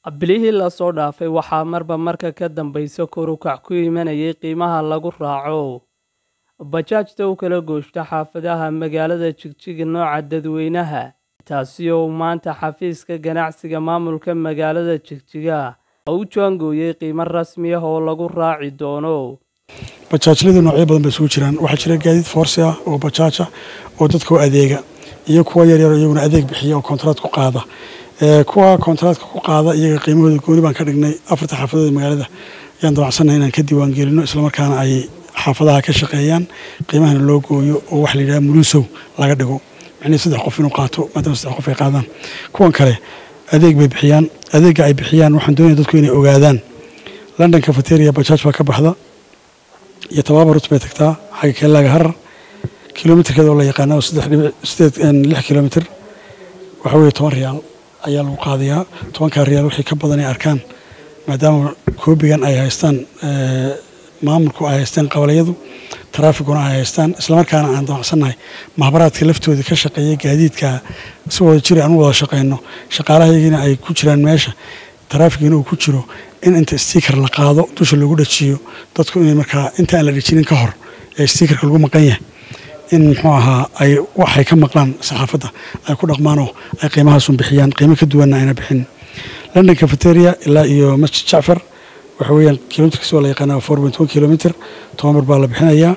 Bilihii la soo dhaafay waxaa marba marka ka dambaysa kor u kac ku imanayay qiimaha lagu raaco bajaajta u kala gooshta xaafadaha magaalada Jigjiga nooca dadweynaha, taasi oo maanta xafiiska ganacsiga maamulka magaalada Jigjiga u jaangooyay qiimo rasmi ah oo lagu raaci doono. bajaajladu noocyo badan bay isugu jiraan waxaa jira gaadiid foorsi ah oo bajaaj ah oo dadka u adeega iyo kuwa yaryar oo iyaguna adeeg bixiya oo kontraad ku qaada kuwa kontraadka ku qaada iyaga qiimahooda gooni baan ka dhignay afarta xaafadood ee magaalada ayaan dabacsannahay inaan ka diiwaan gelino islamarkaana ay xaafadaha ka shaqeeyaan qiimahana loo gooyo oo waxa la yidhaha mulusow laga dhigo micnihii saddex qof inuu qaato maadaama saddex qof ay qaadaan kuwan kale adeeg bay bixiyaan adeegga ay bixiyaan waxaan doonaya dadku inay ogaadaan london cafeteria bajaaj baa ka baxda iyo tababarut bay tagtaa xagga keelaaga harar kilomitirkeeda oo la yaqaana oo saddex dhibic sideed lix kilomitir waxa weeye toban riyaal ayaa lagu qaadayaa tobankaa riyaal wixii ka badan ay arkaan maadaama koobigan ay haystaan maamulku ay haystaan qabalayadu taraafikuna ay haystaan islamarkaana aan damacsannahay mahbaraadka laftooda ka shaqeeya gaadiidka si wada jiri aan u wada shaqeyno shaqaalahaygina ay ku jiraan meesha taraafikina uu ku jiro in inta stiikar la qaado dusha lagu dhajiyo dadku inay markaa inta aan la dhajinin ka hor ee stiikarka lagu maqan yahay in muxuu ahaa ay waxay ka maqlaan saxaafadda ay ku dhaqmaanoo ay qiimahaasun bixiyaan qiimo ka duwanna ayna bixin london cafeteria ilaa iyo masjid jacfar waxa weeyaan kilomitrkiis waa la yaqaanaa four point one kilomitr toban bar baa la bixinayaa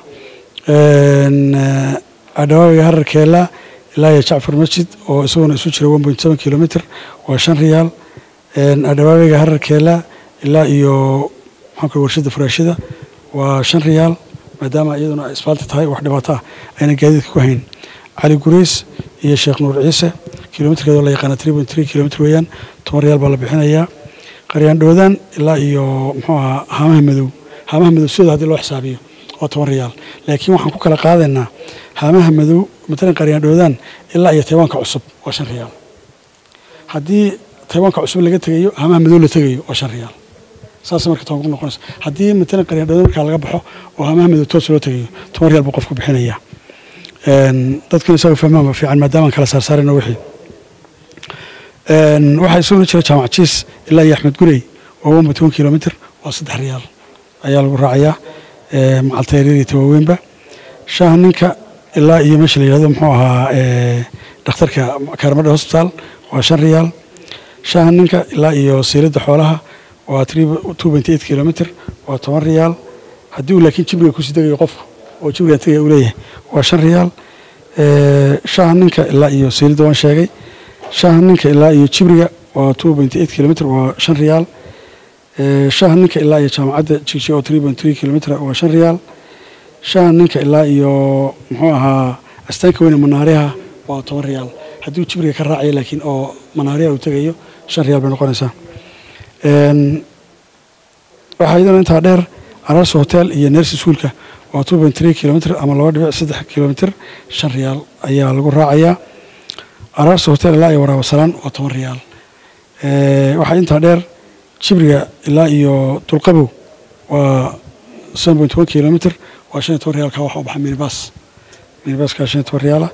adhawaabiga hararkeela ilaa iyo jacfar masjid oo isaguna isu jira one point seven kilomitr waa shan riyaal adhawaabiga hararkeela ilaa iyo maxaan kule warshada furaashida waa shan riyaal maadaama iyaduna ay isbaalti tahay wax dhibaato ah ayna gaadiidka ku hayn cali gurays iyo sheekh nuur ciise kilomitrkeeda la yaqaana three point three kilomitr weeyaan toban riyaal baa la bixinayaa qaryaan dhoodaan ilaa iyo muxuu ahaa haamaha madow haamaha madow sidooda haddii loo xisaabiyo waa toban riyaal laakiin waxaan ku kala qaadaynaa haamaha madow matalan qaryaan dhoodaan ilaa iyo taywaanka cusub waa shan riyaal haddii taywaanka cusub laga tegayo haamaha madow la tegayo waa shan riyaal saas marka toban ku noqonaysa haddii matalan qaryaan dhoodaan markaa laga baxo oo haamaha madow toos loo tegayo toban riyaal buu qofku bixinayaa dadkuna isaga fahmaan ba fiican maadaama aan kala saarsaarayno wixii waxaa isaguna jira jaamac jiis ilaa iyo axmed gurey waa one point one kilomitr waa saddex riyaal ayaa lagu raacayaa macaltayryadii tawaaweynba shaaha ninka ilaa iyo meesha la yihahdo muxuu ahaa dhakhtarka kaarmadha hosbitaal waa shan riyaal shaaha ninka ilaa iyo siiladda xoolaha waa two point eight kilomitr waa toban riyaal haddii uu laakiin jibriga kusii degayo qofku oo jibriga tegaya uu leeyahay waa shan riyaal shaaha ninka ilaa iyo siiladda waan sheegay shaaha ninka ilaa iyo jibriga waa two point eight kilomitr waa shan riyaal shaaha ninka ilaa iyo jaamacadda jigjiga oo three point three kilomitr waa shan riyaal shaaha ninka ilaa iyo muxuu ahaa astaanka weyne manaariha waa toban riyaal haddii uu jibriga ka raacayo laakiin oo manaariha uu tegayo shan riyaal bay noqonaysaa waxaa iyadana intaa dheer ararso hotel iyo nersi suulka waa two point three kilomitr ama laba dhibic saddex kilomitr shan riyaal ayaa lagu raacayaa araarsa hotel ilaa iyo waraabasalaan waa toban riyaal waxaa intaa dheer jibriga ilaa iyo dulqabow waa seven point one kilomitr waa shan iyo toban riyaalka waxa u baxa minibas minibaska shan iyo toban riyaala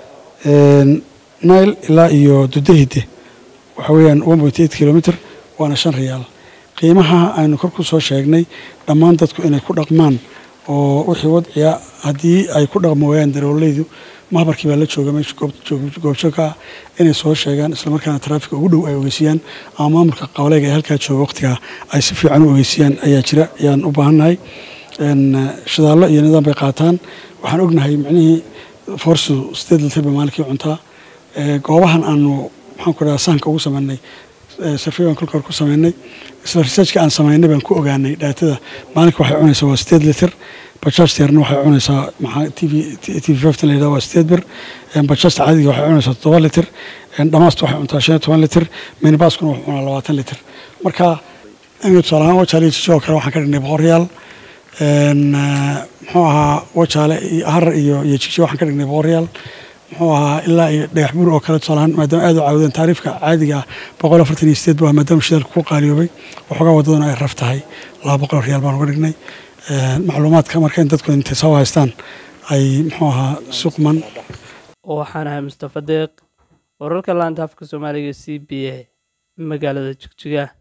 nile ilaa iyo dudahide waxa weeyaan one point eight kilomitr waana shan riyaal qiimaha aynu kor ku soo sheegnay dhammaan dadku inay ku dhaqmaan oo wixii wadciya haddii ay ku dhaqmi waayaan daroolaydu mahbarkii baa la jooga meesha goobjoogka ah inay soo sheegaan islamarkaana taraafika ugu dhow ay ogeysiyaan ama maamulka qabaleyga ee halkaa jooga waqtigaa ay si fiican u ogeysiyaan ayaa jira ayaan u baahannahay shidaallo iyo nidaam bay qaataan waxaan ognahay micnihii forsu sideed litir bay maalinkii cuntaa goobahan aanu maxaan ku dhaha sahanka ugu sameynay sarfey baan kolka hor ku sameynay isla researchka aan sameynay baan ku ogaanay dhaatada maalinka waxay cunaysaa waa sideed litir bajaajta yarna waxay cunaysaa maxaa t v t v fiftan la yidhaha waa sideed bir bajaajta caadiga waxay cunaysaa toddoba litir dhamaasta waxay cuntaa shan iyo toban litir minibaskuna wuxuu cunaa labaatan litir marka aniga tusaale ahaan wajaale iyo jijo oo kale waxaan ka dhignay boqol riyaal muxuu ahaa wajaale iyo harar iyo iyo jijo waxaan ka dhignay boqol riyaal muxuu ahaa ilaa iyo dhagax buur oo kale tusaalahaan maadaama aad u caawdeen taariifka caadiga ah boqol afartan iyo sideed baa maadaama shidaalka ku qaaliyoobay waxoogaa waddaduna ay raf tahay laba boqol riyaal baan uga dhignay macluumaadka marka in dadku intay soo haystaan ay muxuu ahaa suqman waxaan ahay mustafa deeq wararka laanta afka soomaaliga c b a magaalada jigjiga